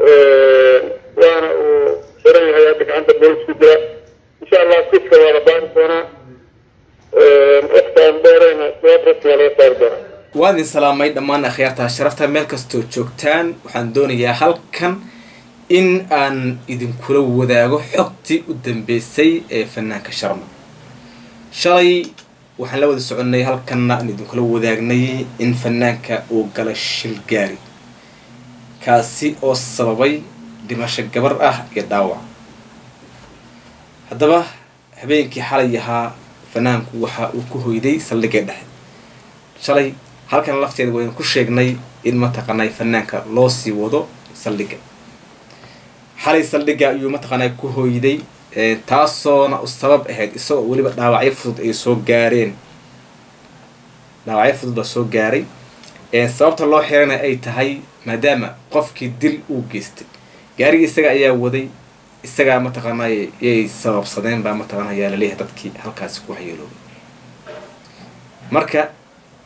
waana uu xiran yahay hadda gacanta boolisku jira insha allah kiska waa la baari doonaa waqtaan dheerayna jawaab rasmiga laga saari doonaa waan idin salaamay dhammaan akhyaarta sharafta meel kastoo joogtaan waxaan doonayaa halkan in aan idinkula wadaago xogtii u dambeysay ee fanaanka sharma shalay waxaan la wada soconnay halkanna aan idinkula wadaagnay in fanaanka uu galay shil gaari kaasi oo sababay dhimasho gabar ah iyo dhaawac haddaba habeenkii xalay ahaa fanaanku waxa uu ku hoyday saldhigee dhexe shalay halkan lafteeda waynu ku sheegnay in mataqaanay fanaanka loo sii wado saldhigga xalay saldhigga ayuu mataqaanay ku hoyday taasoona u sabab ahayd isagoo weliba dhaawacyo fudud ay soo gaareen dhaawacyo fudud baa soo gaaray sababta loo xirana ay tahay maadaama qofkii dil uu geystay gaarigii isaga ayaa waday isagaa mataqaanay yay sababsadeen baa mataqaana ayaa laleeyahay dadkii halkaasi ku waxyeeloobay marka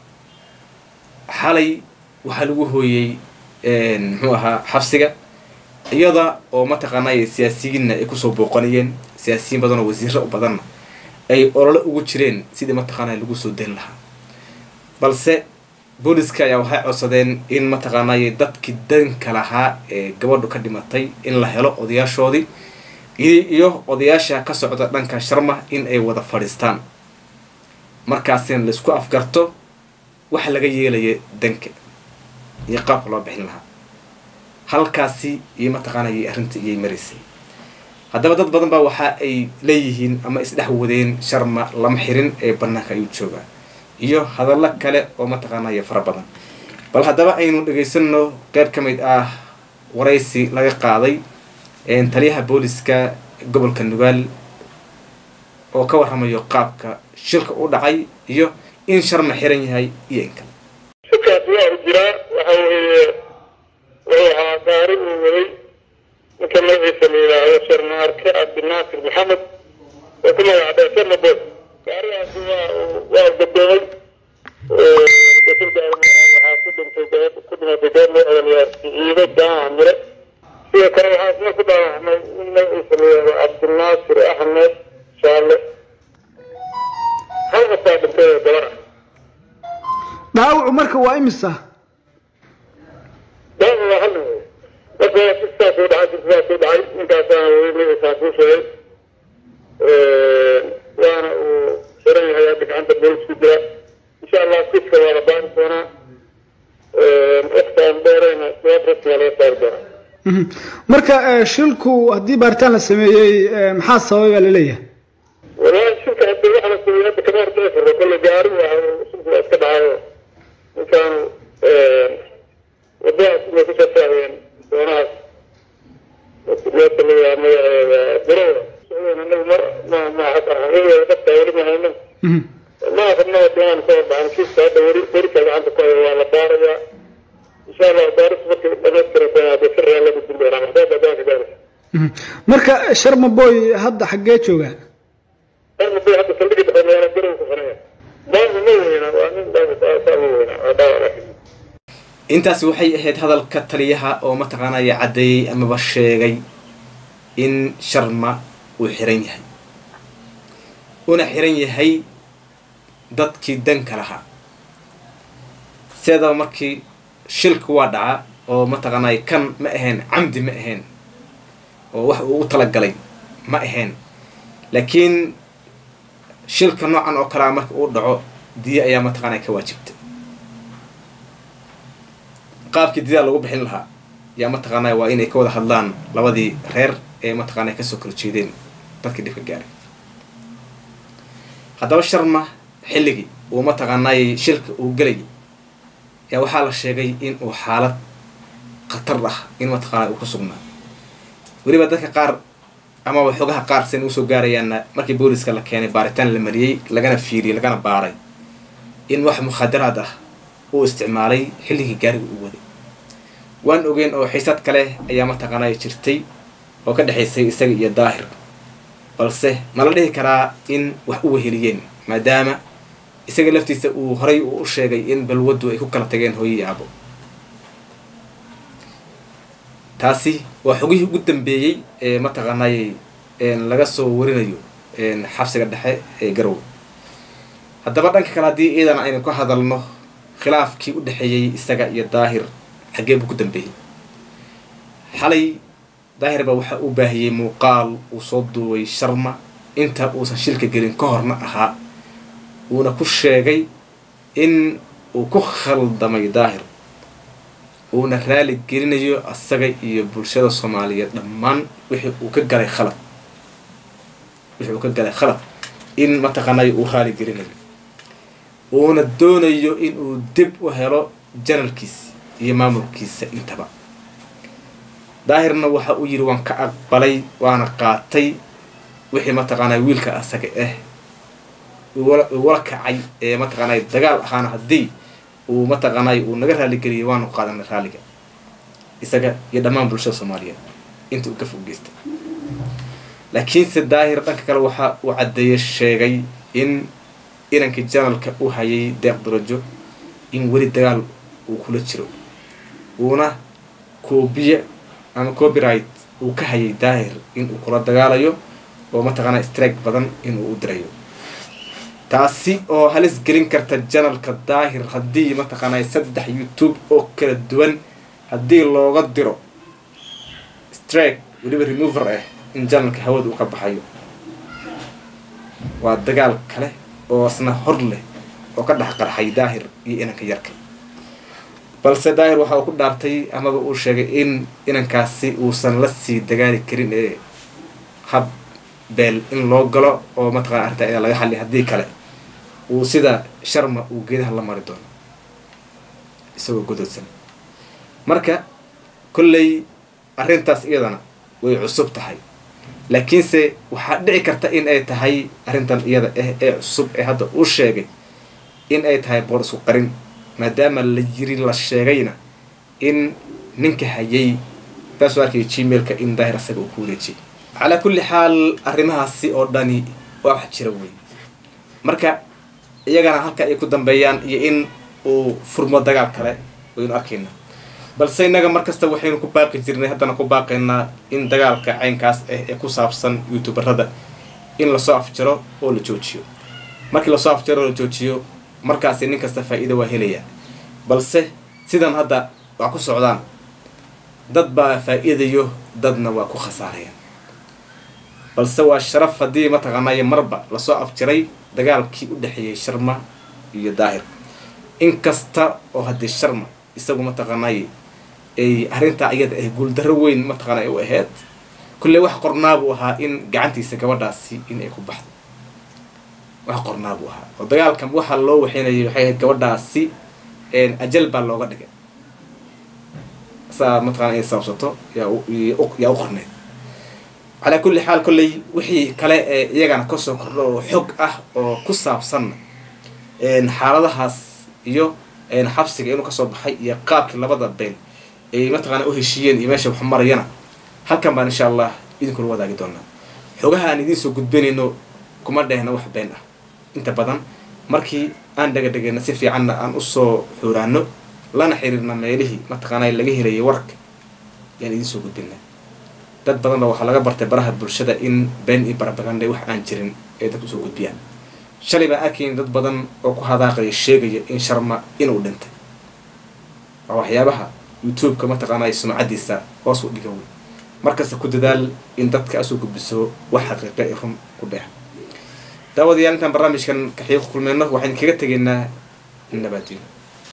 xalay waxaa lagu hooyey muxuu ahaa xabsiga iyada oo mataqaanay siyaasiyiinna ay kusoo booqanayeen siyaasiyiin badan oo wasiiro badanna ay olole ugu jireen sidii mataqaanay lagu soo dayn lahaa balse booliska ayaa waxay codsadeen in mataqaanay dadkii danka lahaa ee gabadhu ka dhimatay in la helo odayaashoodii iyo odayaasha ka socda dhanka sharma in ay wada fadhiistaan markaasina laisku afgarto waxa laga yeelaya danka iyo qaabka loo bixin lahaa halkaasi iyo mataqaanay arrinta iyay maraysay haddaba dad badan baa waxa ay leeyihiin ama isdhex wadeen sharma lama xirin ee banaanka ayuu joogaa iyo hadallo kale oo mataqaanaya fara badan bal haddaba aynu dhegaysano qeyb ka mid ah waraysi laga qaaday taliyaha booliska gobolka nugaal oo ka warramayo qaabka shilka u dhacay iyo in sharma xiran yahay iyo in kale shilkaas waa u jiraa waxa weeye wuxuu ahaa gaari uu waday ninka magaciisa la yidhaahdo sharma arke cabdinaasir maxamed oo ku magacdee sharma bood gaarigaasi waa waa gadoomay waxaa ku dhintay gabadh ku dhimatay gabadh loo odolayaa ciido jaamaca mire sidoo kale waxaa isna ku dhaawacmay in magaciisa la yidhaahdo cabdinaasir axmed shaale hal qofaa dhintay oo gabar ah dhaawacu marka waa imisa dhaawac waa hal nin wey marka sidaas u dhacay sidaas u dhacay ninkaasaan weli magaciisaan kuu sheegay waana uu xiran yahay hadda gacanta boolisku jira insha allah kiska waa la baari doonaa waqtaan dheerayna jawaab rasmiga laga saari doonaa marka shilku haddii baaritaan la sameeyey maxaa sababay baa laleeyahay walahi shilka hadda waxa la sameeyey hadda kama hortagi karno kolle gaari waa shilku waa iska dhacayo ninkaanu wadadaas inay ku shaqaayeen doonahaas meesha la yidhaha magaceeda birowda socdeen anagu ma ma ma xaqiiqeeda dhabta weli ma hayno ma rabnaa doonaan ka warbaxan kiiska hadda weli berika gacanta ku haya waa la baarayaa insha allah baaris markay dhamaystirata hadda si reela gudbin doonaa maxdaada doonka gaaraysa marka sharma boy hadda xaggee joogaa sharma boy hadda saldhigi dhexe meela birow ku xiraya dhaawac ma weyna waa nin dhaawac saa ma weyna waa dhaawac laakiin intaasi waxay ahayd hadalka taliyaha oo mataqaanaya caddeeyey amaba sheegay in sharma uu xiran yahay una xiran yahay dadkii danka lahaa sideedaba markii shilka waa dhacaa oo mataqaanay kan ma ahayn camdi ma ahayn oo wax uu u talagalay ma ahayn laakiin shilka noocan oo kalea marka uu dhaco diya ayaa mataqaanay ka waajibta qaabkii diyaa lagu bixin lahaa yaa mataqaanay waa inay ka wada hadlaan labadii reer ee mataqaanay kasoo kala jeedeen dadkii dhibka gaaray haddaba sharma xilligii uu mataqaanay shilka uu gelayay yaa waxaa la sheegay in uu xaalad khatar ah in mataqaanay uu ku sugnaa weliba dadka qaar amaba xogaha qaar sen usoo gaarayaanna markii booliska la keenay baaritaan la mariyey lagana fiiriyey lagana baaray in wax mukhadaraad ah uu isticmaalay xilligii gaariga uu waday waan ogeyn oo xiisad kale ayaa mataqaanay jirtay oo ka dhexaysay isaga iyo daahir balse mala dhihi karaa in wax u weheliyeen maadaama isaga laftiisa uu horay uu u sheegay in balwaddu ay ku kala tageen hooyo iyo abo taasi waa xogihii ugu dambeeyey ee mataqaanay laga soo warinayo xabsiga dhexe ee garowe haddaba dhanka kale haddii iidan aynu ka hadalno khilaafkii u dhexeeyey isaga iyo daahir xaggee buu ku dambeeyey xalay daahir baa waxa uu baahiyey muuqaal uu soo duubay sharma inta uusan shilka gelin ka horna ahaa uuna ku sheegay in uu ku khaldamay daahir uuna raali gelinayo asaga iyo bulshada soomaaliyeed dhammaan wixii uu ka galay khalad wixii uu ka galay khalad in mataqaanay uu raali gelinayo uuna doonayo in uu dib u helo janalkiisa iyo maamulkiisa intaba daahirna waxa uu yidhi waan ka aqbalay waana qaatay wixii mataqaanay wiilka asaga ah wala kacay ee mataqaanay dagaal ahaana haddii uu mataqaanay uu naga raaligeliyay waanu qaadanay raaliga isaga iyo dhammaan bulshada soomaaliyeed inta uu ka foggeystay laakiinse daahir dhanka kale waxa uu caddeeye sheegay in inankii janalka u hayay deeq darajo in weli dagaal uu kula jiro uuna koobiye ama copyright uu ka hayay daahir in uu kula dagaalayo oo mataqaanaa strike badan inuu u dirayo taasi oo halis gelin karta janalka daahir haddii mataqaanaa saddex youtube oo kala duwan haddii looga diro strike weliba remover ah in janalka hawada uu ka baxayo waa dagaal kale oo isna hor leh oo ka dhex qarxay daahir iyo inanka yarka balse daahir waxa uu ku dhaartay amaba uu sheegay in inankaasi uusan la sii dagaali karin ee hab beel in loo galo oo mataqana arrintaa ina laga xalli haddii kale uu sida sharma uu geedaha la mari doono isagoo gododsan marka kolley arrintaas iyadana way cusub tahay laakiinse waxaa dhici karta in ay tahay arrintan iyada ah ee cusub ee hadda uu sheegay in ay tahay boor isku qarin maadaama la yiri la sheegayna in ninka hayay taasoo arkaya gmailka in daahir asaga uu ku wareejiyay calaa kulli xaal arrimahaasi oo dhani waa wax jira wey marka iyagana halka ay ku dambeeyaan iyo in uu furmo dagaal kale waynu arkayna balse innaga markasta waxaynu ku baaqi jirnay haddana ku baaqaynaa in dagaalka caynkaas ah ee ku saabsan youtuberada in lasoo afjaro oo la joojiyo markii lasoo afjaro oo la joojiyo markaasi nin kasta faa-iida waa helayaa balse sidan hadda waa ku socdaan dad baa faa-iidayo dadna waa ku khasaarayaan balse waa sharaf haddii mataqaanaayo marba lasoo afjiray dagaalkii u dhexeeyey sharma iyo daahir inkasta oo haddii sharma isagu mataqaanaaye ay arrintaa iyada ah guuldarro weyn mataqaana u ahayd kulley wax qornaabuu ahaa in gacantiisa gabadhaasi in ay ku baxdo wax qornaabuu ahaa oo dagaalkan waxaa loo waxeynayay waxay ahayd gabadhaasi ajal baa looga dhigay saa mataqana inay saabsato yaa yaa u qorneyd calaa kulli xaal kolley wixii kale ee iyagana kasoo kordho oo xog ah oo ku saabsanna xaaladahaas iyo xabsiga inuu kasoo baxay iyo qaabkii labada been ay mataqaana u heshiiyeen iyo meesha wax marayana halkan baan insha allah idinkula wadaagi doonaa xogaha aan idiin soo gudbinayno kuma dhehna wax been ah inta badan markii aan dhagadhagayna si fiicanna aan usoo xuuraano lana xiriirna meelihii mataqaana laga helayay warka yaan idiin soo gudbina dad badan ba waxaa laga bartay baraha bulshada in been iyo barabaganda wax aan jirin ay dadka usoo gudbiyaan shalay baan arkayn dad badan oo ku hadaaqaya sheegaya in sharma inuu dhintay waa waxyaabaha youtube-ka mataqaanay sumcadiisa hoos u dhigan wey markasta ku dadaal in dadka asoo gudbiso wax xaqiiqa i run ku dheex daawadayaal intaan barnaamijkan kaxiiq kulmeyno waxaan kaga tegaynaa nabaadiino